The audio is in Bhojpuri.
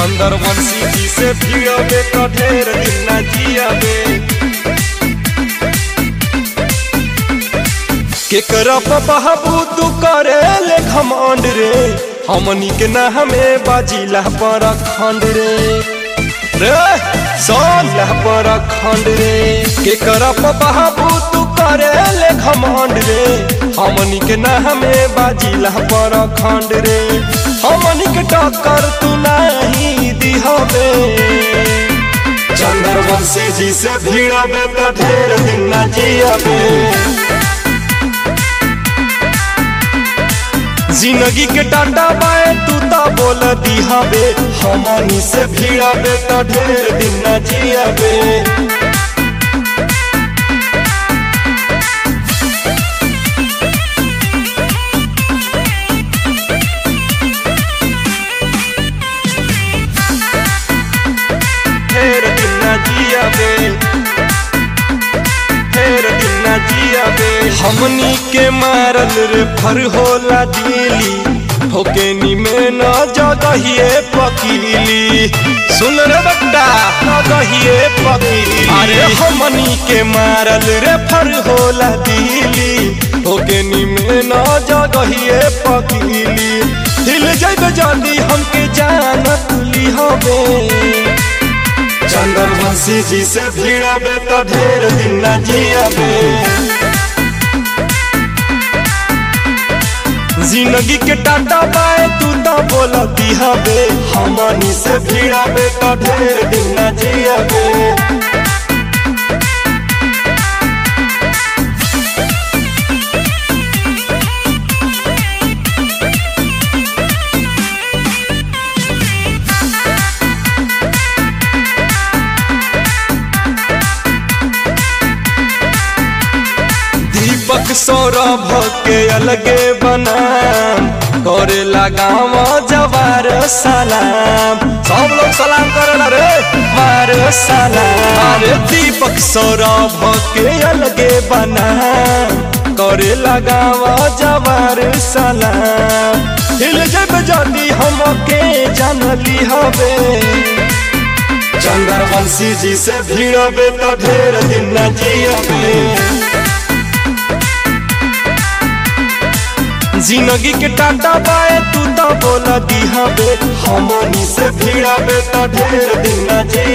चंद्रवंशी जी से भिड़बे तो ढेर दिन ना जियाबे केकरा बहबू तू करे ले घमंड रे हमनी के ना हमें बाजिला पर खंड रे रे सोला पर खंड रे केकरा बहबू तू करे ले घमंड रे हमनी के ना हमें बाजिला पर खंड रे हमनी के टक्कर तू नहीं दिहबे चंद्रवंशी जी से भिड़बे तो ढेर दिन ना जियाबे जिंदगी के टाटा बाए तू तो बोल दिहाबे हमनी से भिड़ाबे तो ढेर दिन न जियाबे ढेर दिन न जियाबे ढेर दिन न जियाबे हमनी के मारल रे फर होला दिली होके में न जगहिए पकीली सुन रे बेटा जगहिए पकीली अरे हमनी के मारल रे फर होला दिली होके में न जगहिए पकीली हिल जाइबे जल्दी हमके जानत लिहबे चंद्रवंशी जी से भिड़बे तो ढेर दिन न जियाबे जिंदगी के टाटा बाए तू तो बोल दिहबे हमनी से भिड़बे तो ढेर दिन न जियाबे दीपक सौरभ के अलगे बनाम करे लगाम जवार सलाम सब लोग सलाम करे रे मार सलाम अरे दीपक सौरभ के अलगे बनाम करे लगाम जवार सलाम हिल जब जल्दी हमके जानली हवे चंद्रवंशी जी से भिड़बे तो ढेर दिन न जियबे जिंदगी के टाटा बाए तू तो बोल दिहबे हमनी से भिड़बे तो ढेर दिन न जियबे